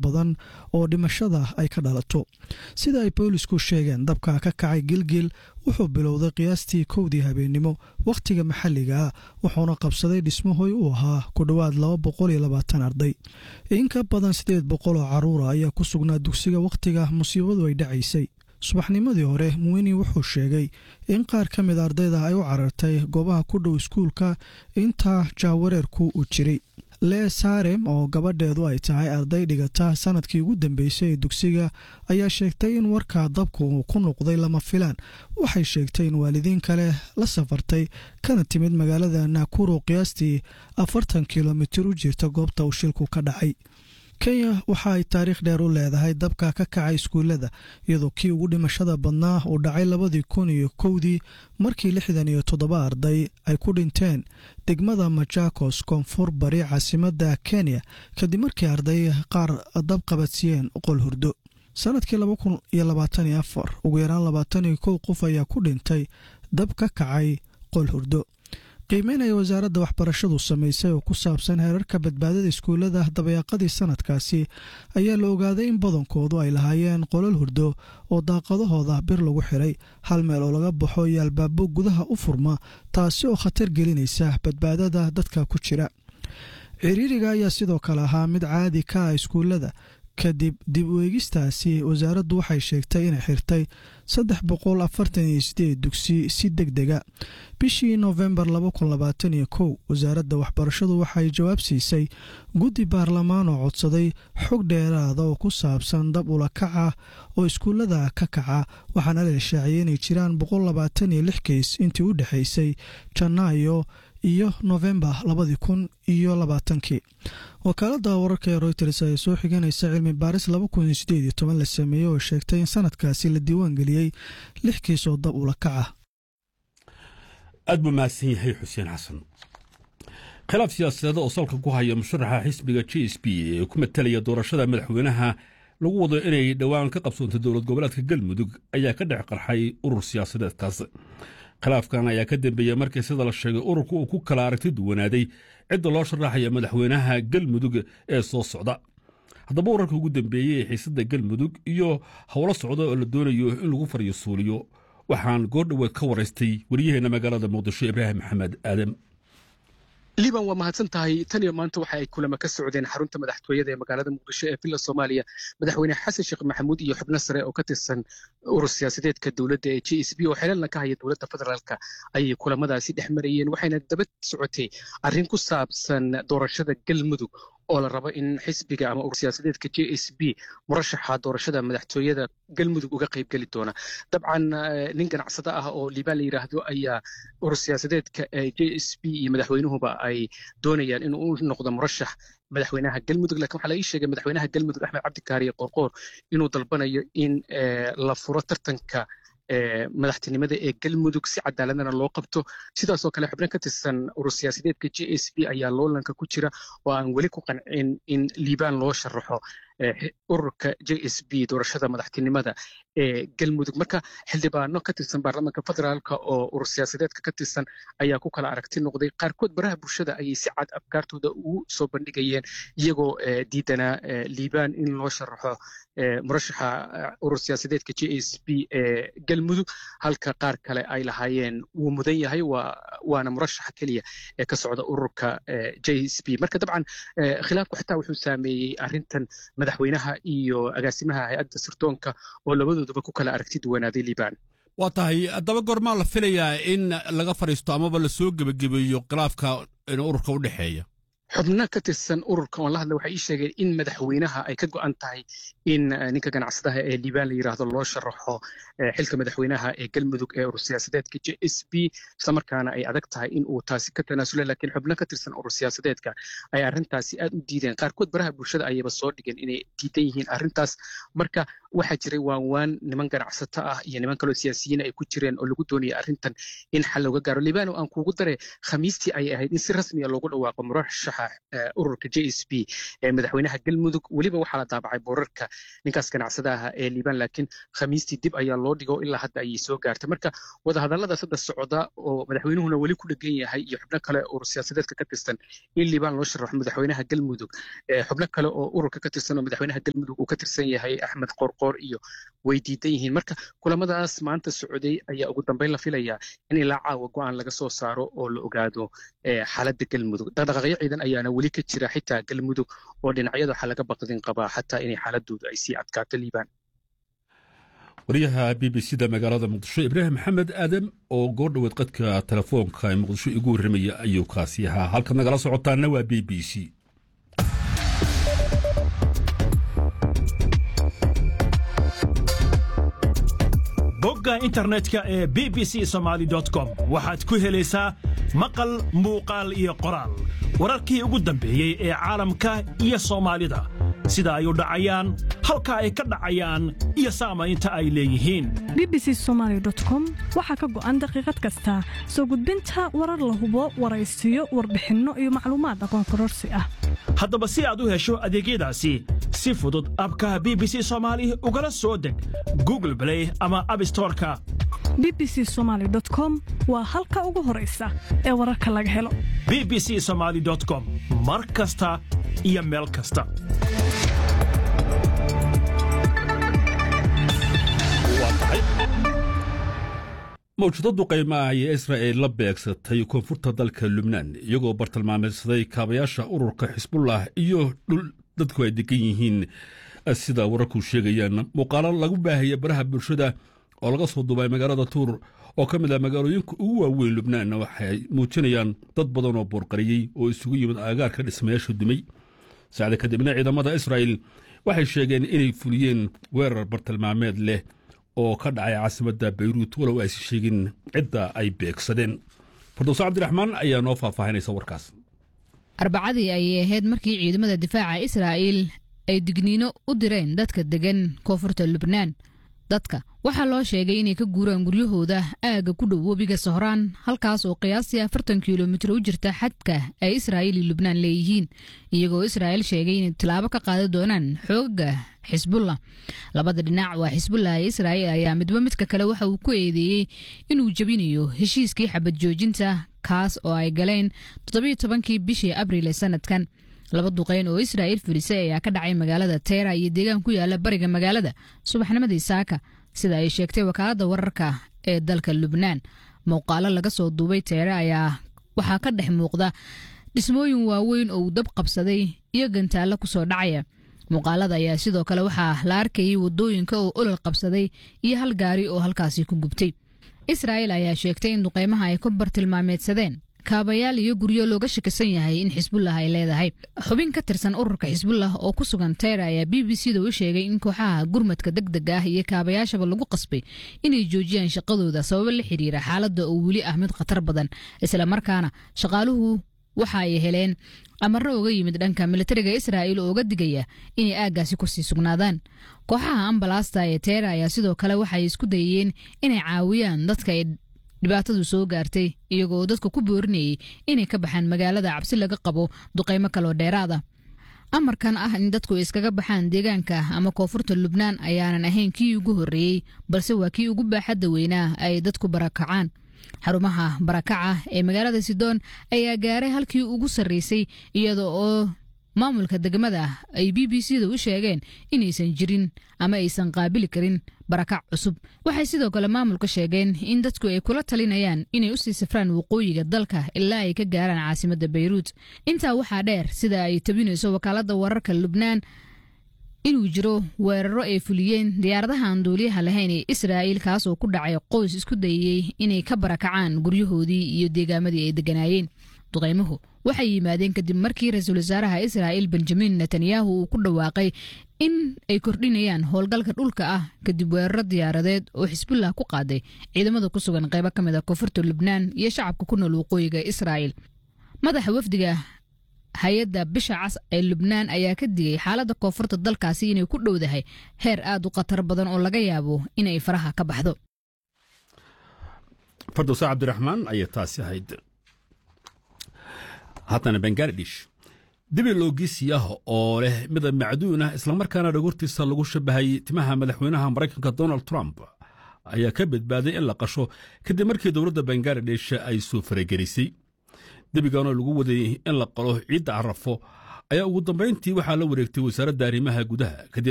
badan oo dhimashada ay ka dhalato sida ay boolisku sheegeen dabka ka kacay gilgil wuxuu bilowday qiyaastii kowdii habeennimo wakhtiga maxalliga ah wuxuuna qabsaday dhismahoy u ahaa ku dhowaad laba boqol iyo labaatan arday in ka badan siddeed boqol oo carruura ayaa ku sugnaa dugsiga wakhtiga musiibadu ay dhacaysay subaxnimadii hore muweni wuxuu sheegay in qaar ka mid ardayda ay u carartay goobaha ku dhow iskuulka intaa jaawareerku uu jiray lee saarem oo gabadheedu ay tahay arday dhigata sanadkii ugu dambeysay ee dugsiga ayaa sheegtay in warka dabku uu ku noqday lama filaan waxay sheegtay in waalidiin kale la safartay kana timid magaalada nakuro qiyaastii afartan kilomitir u jirta goobta uu shilku ka dhacay kenya waxa ay taariikh dheer u leedahay dabka ka kacay iskuullada iyadoo kii ugu dhimashada badnaa uu dhacay labadii kun iyo kowdii markii lixdan iyo toddoba arday ay ku dhinteen degmada majakos koonfur bari caasimadda kenya kadib markii arday qaar dab qabadsiiyeen qol hurdo sanadkii laba kun iyo labaatan iyo afar ugu yaraan labaatan iyo kow qof ayaa ku dhintay dab ka kacay qol hurdo qiimeyn ay wasaaradda waxbarashadu samaysay oo ku saabsan heerarka badbaadada iskuullada dabayaaqadii sanadkaasi ayaa la ogaaday in badankoodu ay lahaayeen qolal hurdo oo daaqadahooda bir lagu xiray hal meel oo laga baxo iyo albaabo gudaha u furma taasi oo khatar gelinaysa badbaadada dadka ku jira ciriiriga ayaa sidoo kale ahaa mid caadi ka ah iskuullada kadib dib u eegistaasi wasaaraddu waxay sheegtay inay xirtay saddex boqol afartan iyo sideed dugsi si deg dega bishii noofembar laba kun labaatan iyo kow wasaaradda waxbarashadu waxay jawaab siisay guddi baarlamaan oo codsaday xog dheeraada oo ku saabsan dab ula kaca oo iskuullada ka kaca waxaana la shaaciyay inay jiraan boqol labaatan iyo lix keys intii u dhexaysay janaayo iyo noofembar labadii kun iyo labaatankii wakaaladda wararka ee royters ayaa soo xiganaysa cilmi baaris laba kun iyo sideed iyo toban la sameeyey oo sheegtay in sanadkaasi la diiwaan geliyey lix kiis oo dab ula kaca aad buu mahadsan yahay xuseen xasan khilaaf siyaasadeed oo salka ku haya musharaxa xisbiga j s b ee ku matalaya doorashada madaxweynaha lagu wado inay dhowaan ka qabsoonto dowlad goboleedka galmudug ayaa ka dhex qarxay urur siyaasadeedkaas khilaafkan ayaa ka dambeeyey markii sida la sheegay ururku uu ku kala aragti duwanaaday cidda loo sharaxaya madaxweynaha galmudug ee soo socda haddaba wararka ugu dambeeyey ee xiisadda galmudug iyo howlo socda oo la doonayo in lagu faryasuuliyo waxaan goordhoweed ka waraystay wariyaheenna magaalada muqdisho ibraahim maxamed aadam liban waa mahadsan tahay tan iyo maanta waxa ay kulamo ka socdeen xarunta madaxtooyada ee magaalada muqdisho ee villa soomaaliya madaxweyne xasan sheekh maxamuud iyo xubno sare oo ka tirsan urur siyaasadeedka dowladda ee j s b oo xelalna ka haya dowladda federaalka ayay kulamadaasi dhex marayeen waxayna daba socotay arrin ku saabsan doorashada galmudug oo la rabo in xisbiga ama urur siyaasadeedka j s b murashaxa doorashada madaxtooyada galmudug uga qayb geli doona dabcan nin ganacsado ah oo liibaan la yidhaahdo ayaa urur siyaasadeedka j s b iyo madaxweynuhuba ay doonayaan inuu u noqdo murashax madaxweynaha galmudug lakin waxaa la ii sheegay madaxweynaha galmudug axmed cabdikaariye qorqoor inuu dalbanayo in la furo tartanka madaxtinimada ee galmudug si cadaaladana loo qabto sidaasoo kale xubno ka tirsan urur siyaasadeedka j s b ayaa loolanka ku jira oo aan weli ku qancin in liibaan loo sharaxo ururka j s b doorashada madaxtinimada ee galmudug marka xildhibaano ka tirsan baarlamaanka federaalka oo urur siyaasadeedka ka tirsan ayaa ku kala aragti noqday qaarkood baraha bulshada ayay si cad afkaartooda ugu soo bandhigayeen iyagoo diidanaa liibaan in loo sharaxo murashaxa urur siyaasadeedka j s b ee galmudug halka qaar kale ay lahaayeen wuu mudan yahay waana murashaxa keliya ee ka socda ururka j s b marka dabcan khilaafku xitaa wuxuu saameeyey arrintan madaxweynaha iyo agaasimaha hay-adda sirdoonka oo labadooduba ku kala aragti duwanaaday liibaan waa tahay haddaba goormaa la filayaa in laga fadhiisto amaba la soo gebagabeeyo khilaafka ururka u dhexeeya xubno ka tirsan ururka oon la hadla waxay ii sheegeen in madaxweynaha ay ka go'an tahay in ninka ganacsadaha ee liibaan la yidhaahdo loo sharaxo xilka madaxweynaha ee galmudug ee urur siyaasadeedka j s b islamarkaana ay adag tahay in uu taasi ka tanaasula laakiin xubno ka tirsan urur siyaasadeedka ay arrintaasi aad u diideen qaarkood baraha bulshada ayayba soo dhigeen inay diidan yihiin arrintaas marka waxaa jiray waanwaan niman ganacsato ah iyo niman kaloo siyaasiyiin ay ku jireen oo lagu doonaya arrintan in xal looga gaaro liibaan oo aan kuugu dare khamiistii ayay ahayd in si rasmiya loogu dhawaaqo murashaxa madaxa ururka j s b ee madaxweynaha galmudug weliba waxaa la daabacay boorarka ninkaas ganacsada aha ee liibaan laakiin khamiistii dib ayaa loo dhigo ilaa hadda ayay soo gaartay marka wadahadalladaas hadda socda oo madaxweynuhuna weli ku dhegan yahay iyo xubno kale urur siyaasadeedka ka tirsan in liibaan loo sharaxo madaxweynaha galmudug xubno kale oo ururka ka tirsan oo madaxweynaha galmudug uu ka tirsan yahay axmed qorqoor iyo way diidan yihiin marka kulamadaas maanta socday ayaa ugu dambeyn la filayaa in ilaa caawa go-aan laga soo saaro oo la ogaado xaaladda galmudug dhaqdhaqaaqyo ciidan ayaana weli ka jira xitaa galmudug oo dhinacyada waxaa laga baqdin qabaa xataa inay xaaladoodu ay sii adkaato liibaan wariyaha b b c da magaalada muqdisho ibraahim maxamed aadam oo goor dhoweed qadka telefoonka ee muqdisho igu warramaya ayuu kaasi ahaa halkaad nagala socotaana waa b b c bogga internetka ee b b c somaali com waxaad ku helaysaa maqal muuqaal iyo qoraal wararkii ugu dambeeyey ee caalamka iyo soomaalida sida ay u dhacayaan halka ay ka dhacayaan iyo saamaynta ay leeyihiin b b c somaali com waxaa ka go'an daqiiqad kasta soo gudbinta warar la hubo waraysiyo warbixinno iyo macluumaad aqoon kororsi ah haddaba si aad u hesho adeegyadaasi si fudud abka b b c soomaali ugala soo deg google blay ama abstoreka b b c somaali com waa halka ugu horaysa ee wararka laga helo b b c somaali com mar kasta iyo meel kasta mawjadadu qiimaah ayee israa'el la beegsatay koonfurta dalka lubnaan iyagoo bartilmaameedsaday kaabayaasha ururka xisbullah iyo dhul dadku ay degan yihiin sida wararku sheegayaan muuqaalo lagu baahaya baraha bulshada oo laga soo duubay magaalada tuur oo ka mid ah magaalooyinka ugu waaweyn lubnaan waxay muujinayaan dad badan oo boorqariyey oo isugu yimid aagaarka dhismayaasha dumay saacda kadibna ciidamada israa'el waxay sheegeen inay fuliyeen weerar bartilmaameed leh oo ka dhacay caasimadda bayruut walow aysi sheegin cidda ay beegsadeen fardowse cabdiraxmaan ayaa noo faahfaahinaysa warkaas arbacadii ayay ahayd markii ciidamada difaaca israa'iil ay digniino u direen dadka deggan koonfurta lubnaan dadka waxaa loo sheegay inay ka guuraan guryahooda aagga ku dhow webiga sohraan halkaas oo qiyaastii afartan kilomitir u jirta xadka ay israa'iil iyo lubnaan leeyihiin iyagoo israa'iil sheegay inay tilaabo ka qaadi doonaan xoogaga xisbullah labada dhinac waa xisbullah ee israa'iil ayaa midba midka kale waxa uu ku eedeeyey inuu jebinayo heshiiskii xabad joojinta kaas oo ay galeen toddobiyo tobankii bishii abriil ee sanadkan laba duqeyn oo israa'iil filisay ayaa ka dhacay magaalada teera iyo deegaan ku yaala bariga magaalada subaxnimadii saaka sida ay sheegtay wakaaladda wararka ee dalka lubnaan muuqaalo laga soo duubay teere ayaa waxaa ka dhex muuqda dhismooyin waaweyn oo uu dab qabsaday iyo gantaallo ku soo dhacaya muuqaalada ayaa sidoo kale waxaa la arkayay waddooyinka oo olol qabsaday iyo hal gaari oo halkaasi ku gubtay israa'iil ayaa sheegtay in duqeymaha ay ku bartilmaameedsadeen kaabayaal iyo guryo looga shakisan yahay in xisbullah ay leedahay xubin ka tirsan ururka xisbullah oo ku sugan teyra ayaa b b c da u sheegay in kooxaha gurmadka deg deg ah iyo kaabayaashaba lagu qasbay inay joojiyaan shaqadooda sababo la xiriira xaaladda oo weli ah mid khatar badan isla markaana shaqaaluhu waxa ay heleen amarro uga yimid dhanka militariga israa'iil oo uga digaya inay aaggaasi kusii sugnaadaan kooxaha ambalaasta ee teera ayaa sidoo kale waxay isku dayeen inay caawiyaan dadka ay dhibaatadu soo gaartay iyagoo dadka ku boorinayay inay ka baxaan magaalada cabsi laga qabo duqaymo kaloo dheeraada amarkan ah in dadku iskaga baxaan deegaanka ama koonfurta lubnaan ayaanan ahayn kii ugu horreeyey balse waa kii ugu baaxadda weynaa ay dadku barakacaan xarumaha barakaca ee magaalada sidoon ayaa gaaray halkii ugu sarreysay iyada oo maamulka degmada ay b b c da u sheegeen inaysan jirin ama aysan qaabili karin barakac cusub waxay sidoo kale maamulka sheegeen in dadku ay kula talinayaan inay usii safraan waqooyiga dalka ilaa ay ka gaaraan caasimadda bayruut intaa waxaa dheer sida ay tabinayso wakaaladda wararka lubnaan inuu jiro weeraro ay fuliyeen diyaaradaha aan duuliyaha lahayn ee israa'iil kaas oo ku dhacay qoys isku dayayey inay ka barakacaan guryahoodii iyo deegaamadii ay degganaayeen duqaymuhu waxay yimaadeen kadib markii ra-iisul wasaaraha israa'iil benjamin netanyahu uu ku dhawaaqay in ay kordhinayaan howlgalka dhulka ah kadib weeraro diyaaradeed oo xisbullah ku qaaday ciidamada ku sugan qaybo ka mid a koonfurta lubnaan iyo shacabka ku nool waqooyiga israa'iil madaxa wafdiga hay-adda bisha cas ee lubnaan ayaa ka digay xaaladda koonfurta dalkaasi inay ku dhowdahay heer aad u khatar badan oo laga yaabo inay faraha ka baxdo fardowsa cabdiraxmaan ayay taasi ahayd haddana bangaladesh dibi loogisi ah oo leh midab macduun ah islamarkaana dhagortiisa lagu shabahay timaha madaxweynaha maraykanka donald trump ayaa ka badbaaday in la qasho kadib markii dowladda bangaladesh ay soo faragelisay debiganoo lagu waday in la qalo ciidda carafo ayaa ugu dambayntii waxaa la wareegtay wasaaradda arrimaha gudaha kadib